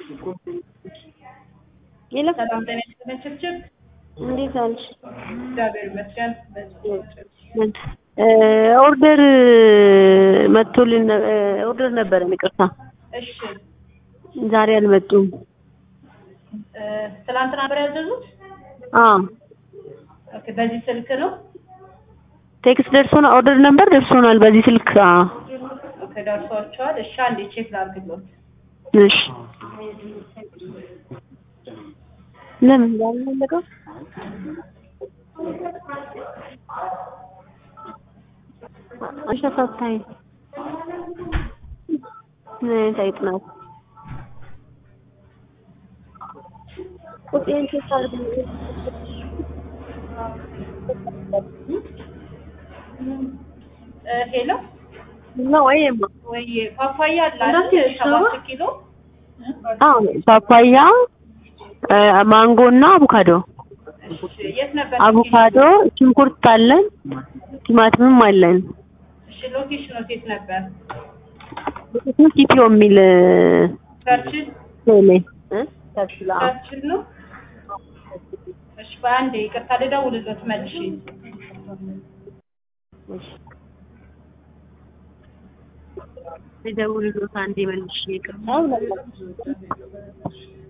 የለም ሰላም ጤና ይስጥልኝ ችብችብ እንዴት አለሽ? እግዚአብሔር ይመስገን። ኦርደር መጥቶልን ኦርደር ነበረን፣ ይቅርታ እሺ ዛሬ አልመጡም። እ፣ ትናንትና ነበር ያዘዙት? አዎ ኦኬ፣ በዚህ ስልክ ነው? ቴክስት ደርሶናል፣ ኦርደር ነበር ደርሶናል በዚህ ስልክ። አዎ ኦኬ፣ ደርሷቸዋል። እሺ፣ አንዴ ቼክ ላድርግሎት። እሺ ለምን ያልፈለገው አሸፋፋይ ምን አይነት አይጥ ናት? ቁጤን ቼክ አድርግ እ፣ ሄሎ ነው ወይማ ወይ ፓፓያ አለ አይደል? ሰባት ኪሎ አዎ ፓፓያ እ፣ ማንጎ እና አቮካዶ እሺ፣ የት ነበር? አቮካዶ ሽንኩርት አለን ቲማቲምም አለን እሺ፣ ሎኬሽኑ የት ነበር? ቲፒዮ የሚል ቸርችል ቴሌ እ ቸርችል አዎ ቸርችል ነው። እሺ፣ በአንዴ ይቅርታ ልደውልሎት መልሼ ልደውልልዎት አንዴ መልሼ ይቅርታ